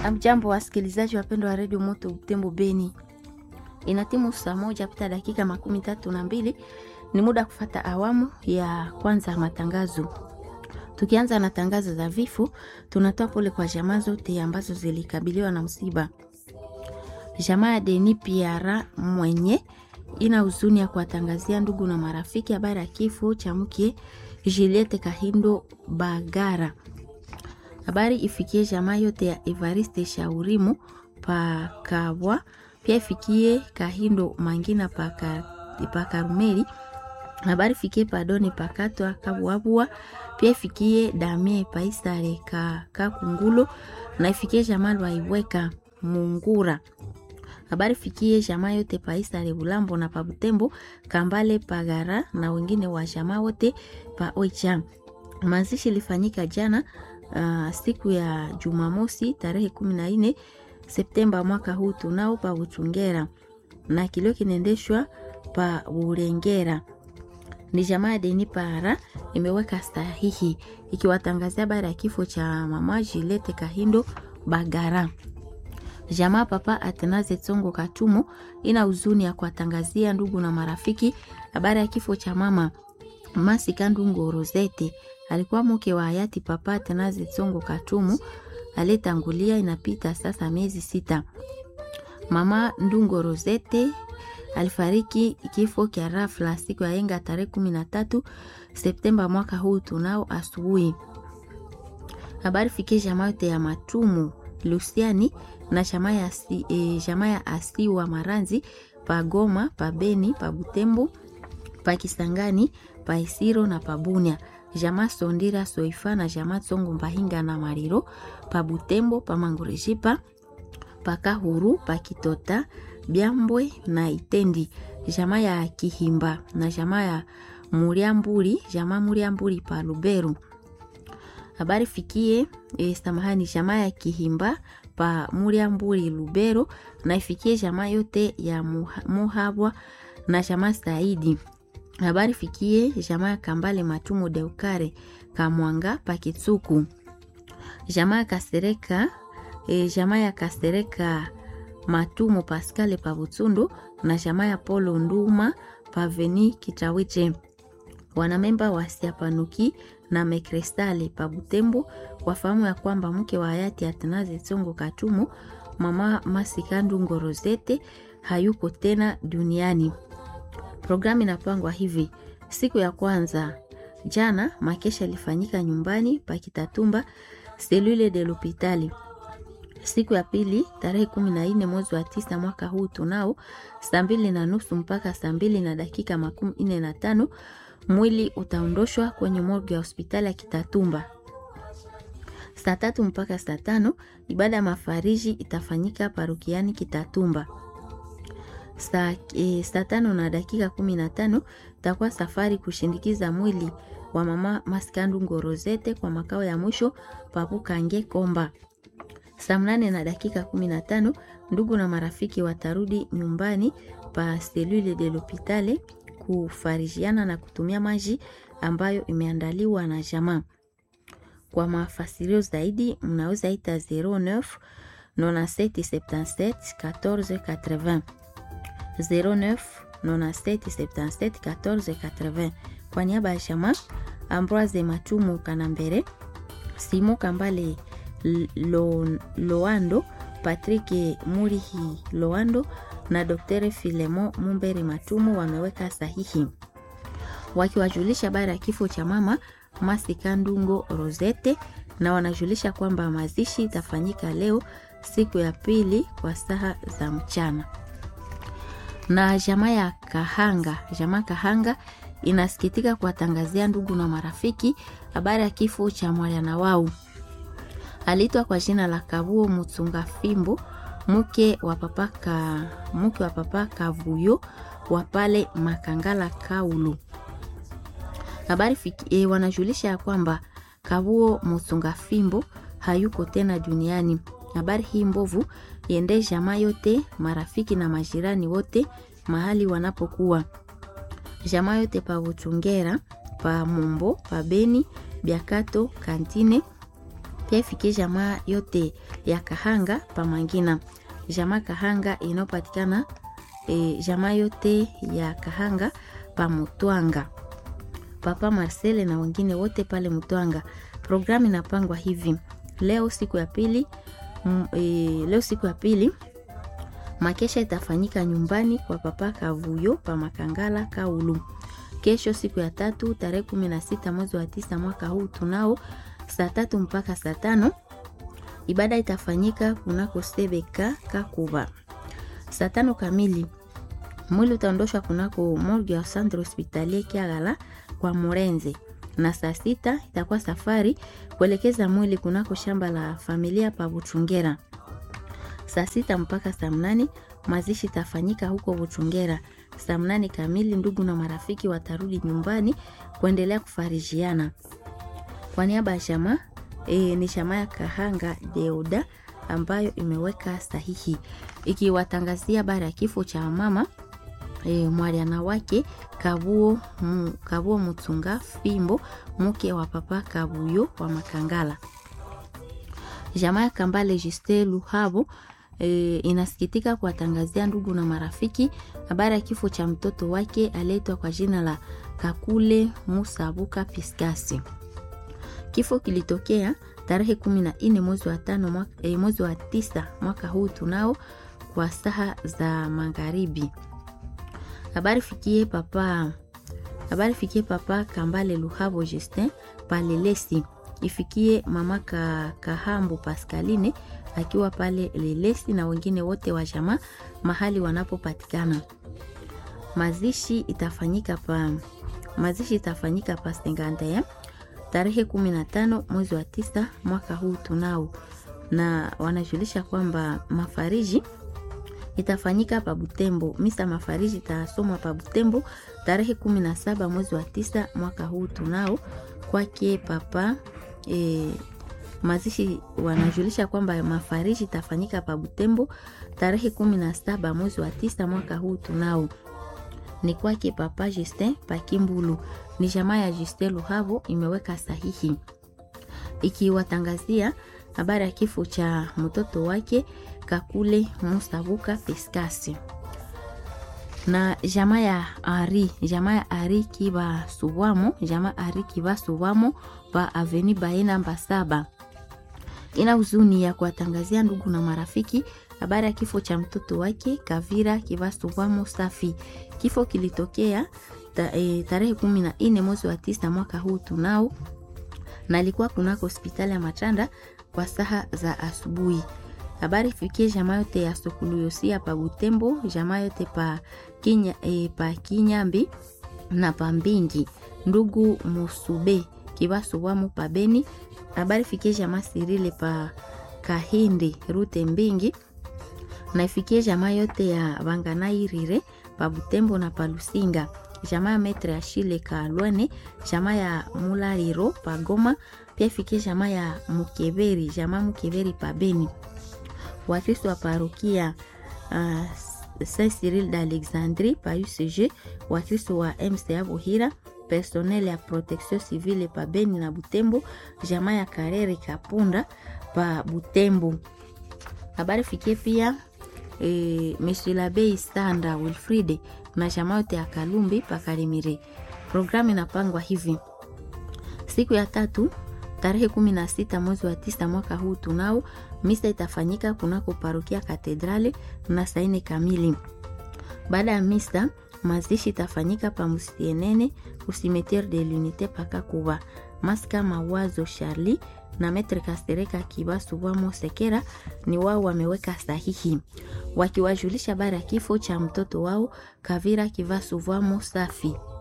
Amjambo wasikilizaji wapendwa wa redio Moto Butembo Beni, inatimu saa moja pita dakika makumi tatu na mbili. Ni muda kufata awamu ya kwanza ya matangazo. Tukianza na tangazo za vifo, tunatoa pole kwa jamaa zote ambazo zilikabiliwa na msiba. Jamaa ya Deni Piara mwenye ina huzuni ya kuwatangazia ndugu na marafiki habari ya kifo cha mke Juliette Kahindo Bagara. Habari ifikie jamaa yote ya Evariste Shaurimu Pakabwa, pia ifikie Kahindo Mangina Pakarumeli. Habari ifikie Padoni Pakatwa Kabwabwa, pia ifikie Damie Paisare Kakungulo na ifikie jamaa Lwaiweka Mungura. Habari fikie jamaa yote Paisare Bulambo na Pabutembo Kambale Pagara na wengine wa jamaa wote pa Oicha. Mazishi ilifanyika jana Uh, siku ya Jumamosi tarehe kumi na nne Septemba mwaka huu tunao pa Uchungera na kilio kinaendeshwa pa Urengera. Ni jamaa ya Deni Para imeweka sahihi ikiwatangazia habari ya kifo cha mama Jilete Kahindo Bagara. Jamaa papa Atenaze Tsongo Katumo ina huzuni ya kuwatangazia ndugu na marafiki habari ya kifo cha mama Masika Ndungo Rosete alikuwa mke wa hayati papa Atenaze Tsongo Katumu aliyetangulia, inapita sasa miezi sita. Mama Ndungo Rosete alifariki kifo kya rafla siku ya yenga tarehe kumi na tatu Septemba mwaka huu tunao asubuhi. Habari fikie jamaa yote ya Matumu Lusiani na jamaa ya asi, e, jamaa ya Asiwa Maranzi pa Goma pa Beni pa Butembo pa Kisangani pa Isiro na pa Bunia jamaa Sondira Soifa na jamaa Tsongo Mbahinga na Mariro pa Butembo pa Mangurejipa pa Kahuru pa Kitota Byambwe na Itendi jamaa ya Kihimba na jamaa ya Muriamburi jamaa Muriamburi pa Luberu. Habari fikie e, samahani jamaa ya Kihimba pa Muriamburi Lubero na ifikie jamaa yote ya Muhabwa na jamaa Saidi habari fikie jamaa ya Kambale Matumu Deukare Kamwanga Pakitsuku jamaa ya Kasereka e, jamaa ya Kasereka Matumu Paskale Pabutsundu na jamaa ya Polo Nduma Paveni Kitawiche wanamemba wa Siapanuki na Mekrestale Pabutembo wafahamu ya kwamba mke wa hayati Atanaze Tsongo Katumu mama Masikandu Ngorozete hayuko tena duniani. Programu inapangwa hivi: siku ya kwanza jana, makesha ilifanyika nyumbani pa Kitatumba selule de l'hopitali. Siku ya pili tarehe kumi na nne mwezi wa tisa mwaka huu tunao saa mbili na nusu mpaka saa mbili na dakika makumi nne na tano mwili utaondoshwa kwenye morgue ya hospitali ya Kitatumba. Saa tatu mpaka saa tano ibada ya mafariji itafanyika parukiani Kitatumba. Saa, e, saa tano na dakika kumi na tano takuwa safari kushindikiza mwili wa mama Maskandu Ngorozete kwa makao ya mwisho Papukange Komba. Saa mnane na dakika kumi na tano ndugu na marafiki watarudi nyumbani pa selule de l'hopitale kufarijiana na kutumia maji ambayo imeandaliwa na jamaa. Kwa mafasirio zaidi mnaweza ita 09 9777 14 80 09 97 77 14 80. Kwa niaba ya jamaa Ambroise Matumu Kanambere, Simo Kambale lo, Loando, Patrick Murihi Loando na Dr. Filemo Mumbere Matumu wameweka sahihi wakiwajulisha habari ya kifo cha mama Masika Ndungo Rosete, na wanajulisha kwamba mazishi itafanyika leo siku ya pili kwa saa za mchana na jamaa ya Kahanga, jamaa Kahanga inasikitika kuwatangazia ndugu na marafiki habari ya kifo cha mwana wao. Aliitwa kwa jina la Kabuo Mutsunga Fimbo, mke wa papa ka, mke wa papa Kavuyo wa pale Makangala Kaulu. Habari e, wanajulisha ya kwamba Kabuo Mutsunga Fimbo hayuko tena duniani. Habari hii mbovu iende jamaa yote, marafiki na majirani wote mahali wanapokuwa. Jamaa yote pa Uchungera, pa Mumbo, pa Beni, Biakato, Kantine, pia ifikie jamaa yote ya Kahanga Pamangina, jamaa Kahanga inayopatikana e, jamaa yote ya Kahanga Pamutwanga, Papa Marcele na wengine wote pale Mutwanga. Programu inapangwa hivi: leo siku ya pili m, e, leo siku ya pili makesha itafanyika nyumbani kwa Papa Kavuyo pa Makangala Kaulu. Kesho siku ya tatu tarehe kumi na sita mwezi wa tisa mwaka huu tunao saa tatu mpaka saa tano ibada itafanyika kunako Sebeka Kakuba. Saa tano kamili mwili utaondoshwa kunako morgue ya Centre Hospitalier Kiagala kwa Murenze, na saa sita itakuwa safari kuelekeza mwili kunako shamba la familia pa Buchungera. Saa sita mpaka saa mnane mazishi itafanyika huko Buchungera. Saa mnane kamili ndugu na marafiki watarudi nyumbani kuendelea kufarijiana. Kwa niaba ya jamaa e, ni jamaa ya Kahanga Deuda ambayo imeweka sahihi ikiwatangazia habari ya kifo cha mama e, mwaliana wake Kabuo, mu, Kabuo Mutsunga Fimbo mke wa papa Kabuyo wa Makangala. Jamaa ya Kambale Juste Luhabo e, inasikitika kuwatangazia ndugu na marafiki habari ya kifo cha mtoto wake aliyeitwa kwa jina la Kakule Musabuka Piskasi. Kifo kilitokea tarehe kumi na nne mwezi wa tano mwaka, e, mwezi wa tisa mwaka huu tunao kwa saha za magharibi. Habari fikie papa habari fikie papa Kambale Luhabo Justin palelesi ifikie mama ka, Kahambu Pascaline akiwa pale Lelesi na wengine wote wa jamaa mahali wanapopatikana. Mazishi itafanyika pa mazishi itafanyika pa Senganda tarehe 15 mwezi wa tisa mwaka huu tunao, na wanajulisha kwamba mafariji itafanyika pa Butembo. Misa mafariji itasomwa pa Butembo tarehe 17 mwezi wa tisa mwaka huu tunao kwake papa e, mazishi wanajulisha kwamba mafariji itafanyika pa Butembo tarehe 17 mwezi wa tisa mwaka huu tunao ni kwake papa Justin Pakimbulu. Ni jamaa ya Justin Luhavo imeweka sahihi ikiwatangazia habari ya kifo cha mtoto wake Kakule Musabuka Peskasi na jamaa ya Ari, jamaa ya Ari Kiba Suwamo, jamaa Ari Kiba Suwamo pa Aveni Baena namba saba ina huzuni ya kuwatangazia ndugu na marafiki habari ya kifo cha mtoto wake Kavira Kiba Suwamo Safi. Kifo kilitokea ta, e, tarehe kumi na nne mwezi wa tisa mwaka huu tunao, na alikuwa kunako hospitali ya Machanda kwa saha za asubuhi. Habari fikie jamaa yote ya Sokuluyosia pa Butembo, jamaa yote pa Kinya, e, pa Kinyambi na pa Mbingi, ndugu Musube Kibasu wamo pa Beni. Habari fikie jamaa Sirile pa Kahindi Rute Mbingi na ifikie jamaa yote ya Banganairire pa Butembo na pa Lusinga, jamaa ya Metre ya Shile Kalwane, jamaa ya Mulariro pa Goma, pia ifikie jamaa ya Mukeberi, jamaa Mukeberi pa Beni. Wakristo wa parokia uh, Saint Cyril d'Alexandrie pa UCG, Wakristo wa MCA Buhira, personnel ya protection civile pa Beni na Butembo, jamaa ya Karere Kapunda pa Butembo. Habari fikie pia e, Meshilabei Sanda Wilfride na jamaa yote ya Kalumbi pa Kalimire. Programu inapangwa hivi: siku ya tatu tarehe kumi na sita mwezi wa tisa mwaka huu tunao misa itafanyika kunako parokia Katedrali na saa nne kamili. Baada ya misa mazishi itafanyika pa Musienene kusimetiere de l'unite paka kuba maska mawazo Charlie na Metre Kastereka Kibasu wamo Sekera ni wao wameweka sahihi wakiwajulisha habari ya kifo cha mtoto wao Kavira Kivasu wamo Safi.